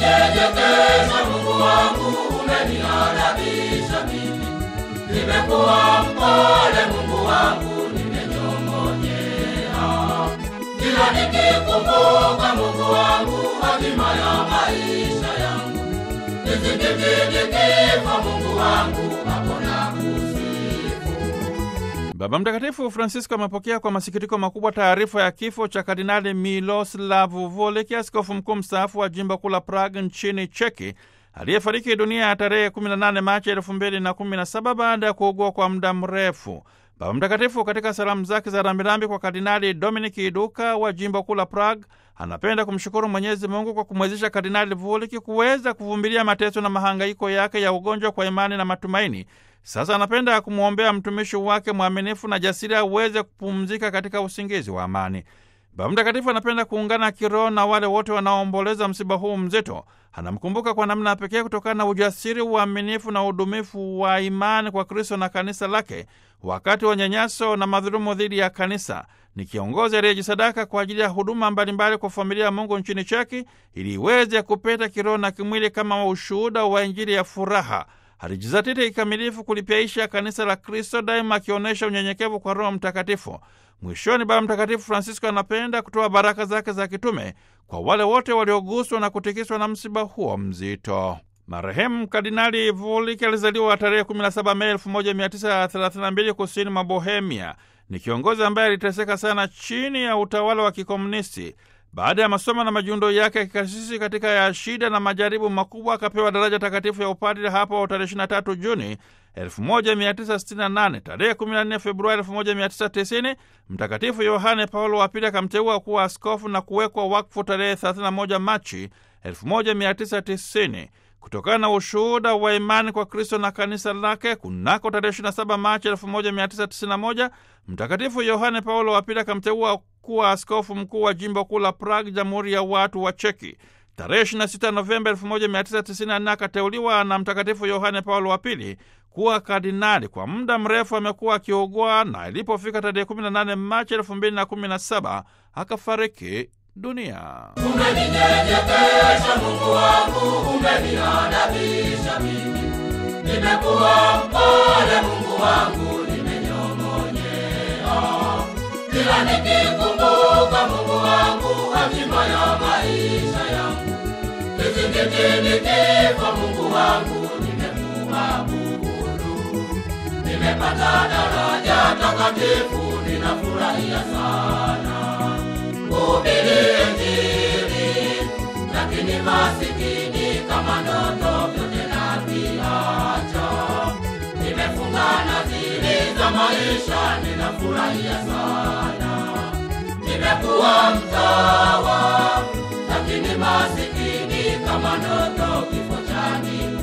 Umeninyenyekesha Mungu wangu, umeniadabisha mimi. Nimekuwa mpole Mungu wangu, nimenyong'onyea. Kila nikikumbuka Mungu wangu, hatima ya maisha yangu. Nizingiti kifo Mungu wangu, hapo nakusifu. Baba Mtakatifu Francisco amepokea kwa masikitiko makubwa taarifa ya kifo cha Kardinali Miloslav Voleki, askofu mkuu mstaafu wa jimbo kuu la Prague nchini Cheki, aliyefariki dunia ya tarehe 18 Machi 2017 baada ya kuugua kwa muda mrefu. Baba Mtakatifu katika salamu zake za rambirambi kwa Kardinali Dominik Iduka wa jimbo kuu la Prague anapenda kumshukuru Mwenyezi Mungu kwa kumwezesha Kardinali Vuliki kuweza kuvumilia mateso na mahangaiko yake ya ugonjwa kwa imani na matumaini. Sasa anapenda kumwombea mtumishi wake mwaminifu na jasiri aweze kupumzika katika usingizi wa amani. Baba Mtakatifu anapenda kuungana kiroho na wale wote wanaoomboleza msiba huu mzito. Anamkumbuka kwa namna pekee kutokana na ujasiri, uaminifu na udumifu wa imani kwa Kristo na kanisa lake wakati wa nyanyaso na madhulumu dhidi ya kanisa. Ni kiongozi aliyejisadaka kwa ajili ya huduma mbalimbali kwa familia ya Mungu nchini Cheki ili iweze kupeta kiroho na kimwili kama ushuhuda wa Injili ya furaha. Alijizatiti kikamilifu kulipyaisha kanisa la Kristo, daima akionyesha unyenyekevu kwa Roho Mtakatifu. Mwishoni, Baba Mtakatifu Francisco anapenda kutoa baraka zake za kitume kwa wale wote walioguswa na kutikiswa na msiba huo mzito. Marehemu Kardinali Vuliki alizaliwa tarehe 17 Mei 1932 kusini mwa Bohemia. Ni kiongozi ambaye aliteseka sana chini ya utawala wa kikomunisti. Baada ya masomo na majiundo yake ya kikasisi katika ya shida na majaribu makubwa, akapewa daraja takatifu ya upadre hapo tarehe 23 Juni 1968. Tarehe 14 Februari 1990 Mtakatifu Yohane Paulo wa Pili akamteua kuwa askofu na kuwekwa wakfu tarehe 31 Machi 1990. Kutokana na ushuhuda wa imani kwa Kristo na kanisa lake, kunako tarehe 27 Machi 1991 Mtakatifu Yohane Paulo wa Pili akamteua kuwa askofu mkuu wa jimbo kuu la Prague, Jamhuri ya Watu wa Cheki. Tarehe 26 Novemba 1994 akateuliwa na Mtakatifu Yohane Paulo wa Pili kuwa kardinali. Kwa muda mrefu amekuwa akiugua na ilipofika tarehe 18 Machi 2017 akafariki dunia. Umeninyenyekesha Mungu wangu, umeniadabisha mimi. Nimekuwa mpole Mungu wangu, nimenyong'onyea. Kila nikikumbuka Mungu wangu, hatima ya maisha yangu. Kizingitini kifo Mungu wangu, nimekuabudu. Nimepata daraja takatifu, ninafurahia sana kuhubiri Injili, lakini masikini kama ndoto vyote naviacha. Nimefunga nadhiri za maisha, ninafurahia sana. Nimekuwa mtawa, lakini masikini kama ndoto kifo chani